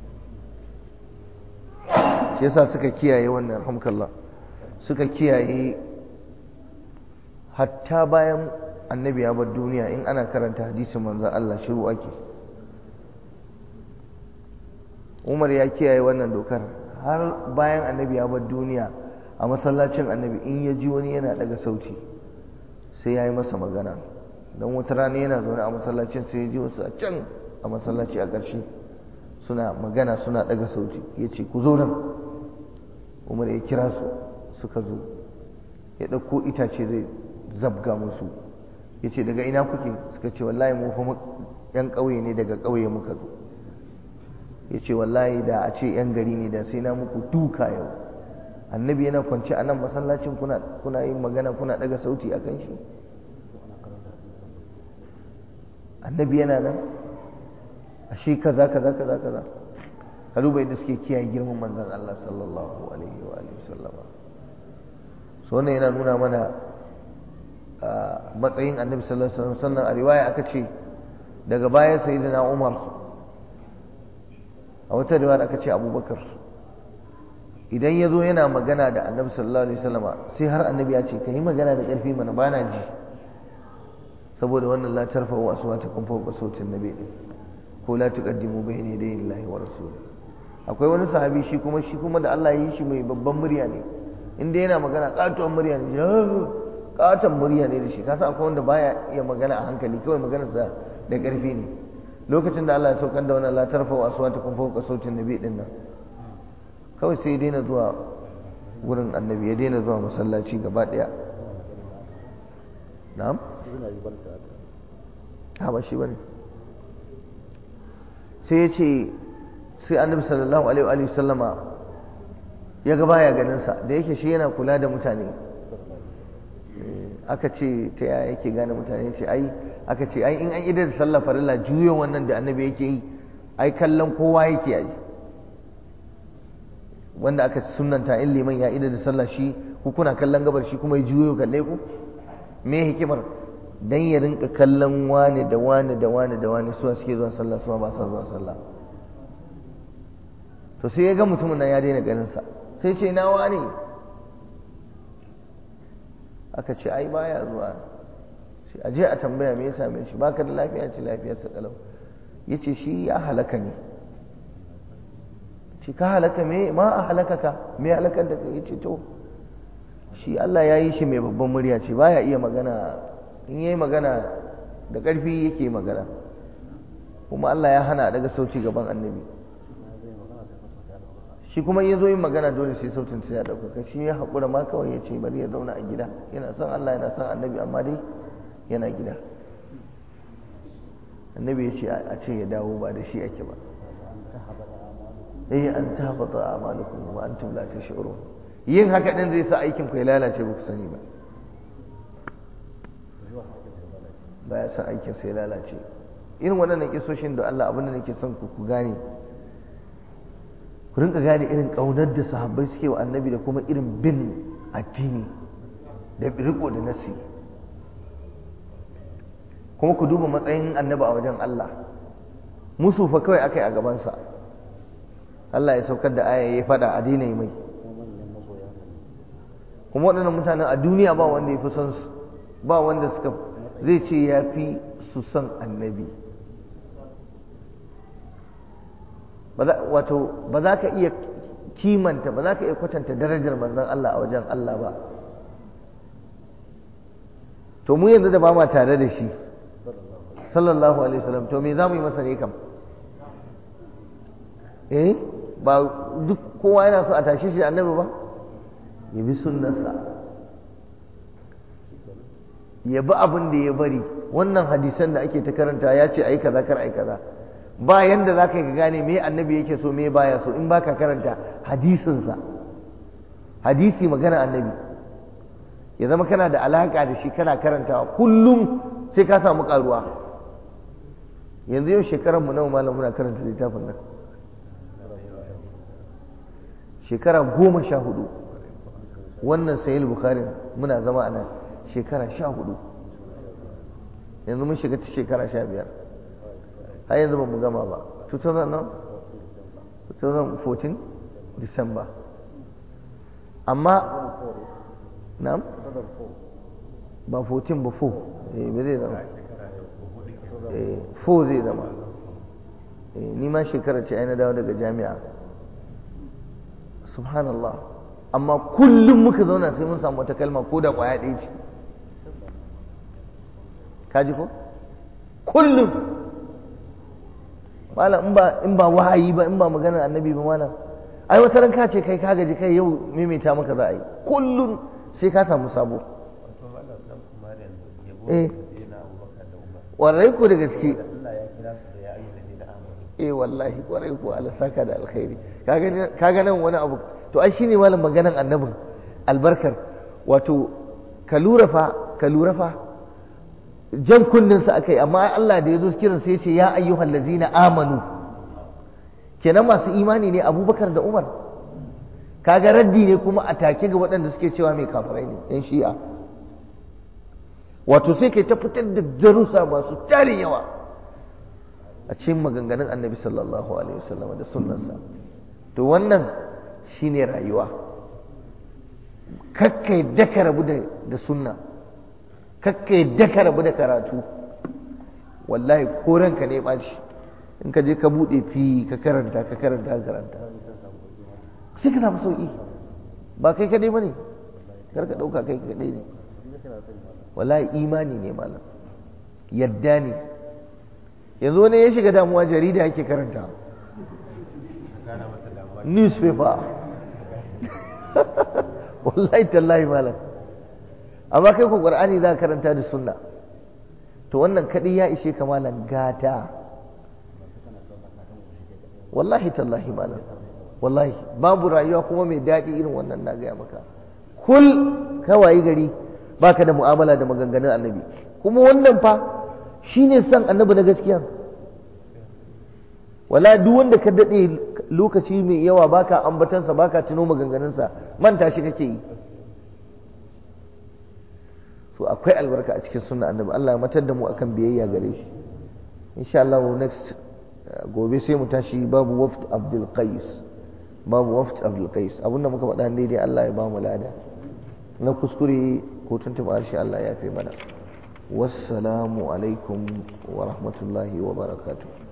shi yasa suka kiyaye wannan hamkallah suka kiyaye hatta bayan annabi ya bar duniya in ana karanta hadisin manzan Allah shiru ake umar ya kiyaye wannan dokar har bayan annabi ya bar duniya a masallacin annabi in ya ji wani yana daga sauti sai ya yi masa magana don wata rana yana zaune a masallacin sai ya ji wasu a can a masallaci a ƙarshe suna magana suna daga sauti ya ce ku zo nan umar ya kira su suka zo ya ɗauko itace zai zabga musu ya ce daga ina kuke suka ce wallahi mu fa yan ƙauye ne daga ƙauye muka zo ya ce wallahi da a ce yan gari ne da sai na muku duka yau annabi yana kwance a nan masallacin kuna yin magana kuna daga sauti a kan shi annabi yana nan a shi kaza kaza kaza kaza ka duba yadda suke kiyaye girman manzon Allah sallallahu alaihi wa alihi sallama so wannan yana nuna mana matsayin annabi sallallahu alaihi wasallam sannan a riwaya aka ce daga baya sayyidina Umar a wata riwaya aka ce Abubakar idan ya zo yana magana da annabi sallallahu alaihi wasallama sai har annabi ya ce ka yi magana da ƙarfi mana bana ji saboda wannan la tarfa'u aswatakum fawqa sautin nabi ko la tuqaddimu bayna yaday Allahi wa rasuli akwai wani sahabi shi kuma shi kuma da Allah ya yi shi mai babban murya ne inda yana magana katuwan murya ne katon murya ne da shi kasa akwai wanda baya iya magana a hankali kawai maganarsa da ƙarfi ne lokacin da Allah ya saukar da wannan la tarfa'u aswatakum fawqa sautin nabi din nan kawai sai ya daina zuwa wurin annabi ya daina zuwa masallaci gaba daya na'am ha ba shi bane sai ya ce sai annabi sallallahu alaihi wa sallama ya ga baya ganin sa da yake shi yana kula da mutane aka ce ta yaya yake gane mutane ce ai aka ce ai in an idar da sallah farilla juyo wannan da annabi yake yi ai kallon kowa yake yi wanda aka sunanta in liman ya idar da sallah shi ku kuna kallon gabar shi kuma ya juyo kalle ku me hikimar dan ya rinka kallon wani da wani da wani da wani suwa suke zuwa sallah suwa ba sa zuwa sallah to sai ya ga mutumin nan ya daina ganin sa sai ce na wani aka ce ai baya zuwa shi aje a tambaya me ya same shi baka da lafiya ce lafiyarsa kalau yace shi ya halaka ne shi ka halaka me ma a halakaka me halakar da kai yace to shi Allah ya yi shi mai babban murya ce baya iya magana in yayi magana da ƙarfi yake magana kuma Allah ya hana daga sauci gaban annabi shi kuma ya zo yin magana dole sai sautin sai ya ɗaukaka shi ya haƙura ma kawai ya ce bari ya zauna a gida yana son Allah yana son annabi amma dai yana gida annabi ya ce a ce ya dawo ba da shi ake ba eh an tabata amalukum wa antum la tash'urun yin haka din zai sa aikin ku ya lalace ba ku sani ba baya sa aikin sai lalace irin waɗannan kisoshin da Allah abin da nake son ku ku gane ku rinka gane irin ƙaunar da sahabbai suke wa annabi da kuma irin bin addini da riko da nasi kuma ku duba matsayin annabi a wajen Allah musu fa kawai akai a gabansa Allah ya saukar da aya ya fada a daina mai kuma waɗannan mutanen a duniya ba wanda ya fi son su ba wanda suka zai ce ya fi su son annabi wato ba za ka iya kimanta ba za ka iya kwatanta darajar manzon Allah a wajen Allah ba to mu yanzu da ba ma tare da shi sallallahu alaihi wasallam to me za mu yi masa ne kam eh ba duk kowa yana so a tashi shi annabi ba ya bi sunnarsa ya bi abin da ya bari wannan hadisan da ake ta karanta ya ce ai kaza kar ai kaza ba yanda za ka yi gane me annabi yake so me baya so in baka karanta hadisinsa hadisi magana annabi ya zama kana da alaka da shi kana karantawa kullum sai ka samu karuwa yanzu yau shekarar mu nawa malam muna karanta littafin nan shekara goma sha hudu wannan sayil bukharin muna zama a nan shekara sha hudu yanzu mun shiga ta shekara sha biyar har yanzu ba mu gama ba 2014 December amma na'am ba 14 ba 4 eh ba zai zama eh 4 zai zama eh ni ma shekarar ce ai na dawo daga jami'a subhanallah amma kullum muka zauna sai mun samu wata kalma ko da kwaya ɗaya ce kaji ko kullum malam in ba in ba wahayi ba in ba maganar annabi ba malam ai wata ran ka ce kai ka gaji kai yau maimaita maka za a yi kullum sai ka samu sabo eh warai ko da gaske eh wallahi warai ko Allah saka da alkhairi kaga nan wani abu to ai shine malam maganar annabin albarkar wato ka lura fa ka lura fa jan kunninsa aka yi amma Allah da ya zo kiran sai ya ce ya ayyuhal ladzina amanu kenan masu imani ne abubakar da umar kaga raddi ne kuma a take ga waɗanda suke cewa mai kafirai ne yan shi'a wato sai kai ta fitar da darussa masu tarin yawa a cikin maganganun annabi sallallahu alaihi wasallam da sunnansa to wannan shine rayuwa kakkai daka rabu da sunna kakka yadda ka rabu da karatu wallahi ko ranka ne ɓaci in ka je ka buɗe fi ka karanta ka karanta ka karanta sai ka samu sauƙi ba kai kaɗai ba ne kar ka ɗauka kai kaɗai ne wallahi imani ne malam yadda ne yanzu wani ya shiga damuwa jarida yake karanta newspaper wallahi tallahi malam amma kai ku qur'ani za ka karanta da sunna to wannan kadai ya ishe ka malam gata wallahi tallahi malam wallahi babu rayuwa kuma mai daɗi irin wannan na gaya maka kul kawai gari baka da mu'amala da maganganun annabi kuma wannan fa shine san annabi na gaskiya wala duk wanda ka daɗe lokaci mai yawa baka ambatansa baka tuno maganganunsa manta shi kake yi to akwai albarka a cikin sunna annabi Allah ya matar da mu akan biyayya gare shi insha Allah next gobe sai mu tashi babu waft Abdul Qais babu waft Abdul Qais abinda muka faɗa daidai Allah ya ba mu lada na kuskure ko tuntuɓa harshe Allah ya fi mana wassalamu alaikum wa rahmatullahi wa barakatuh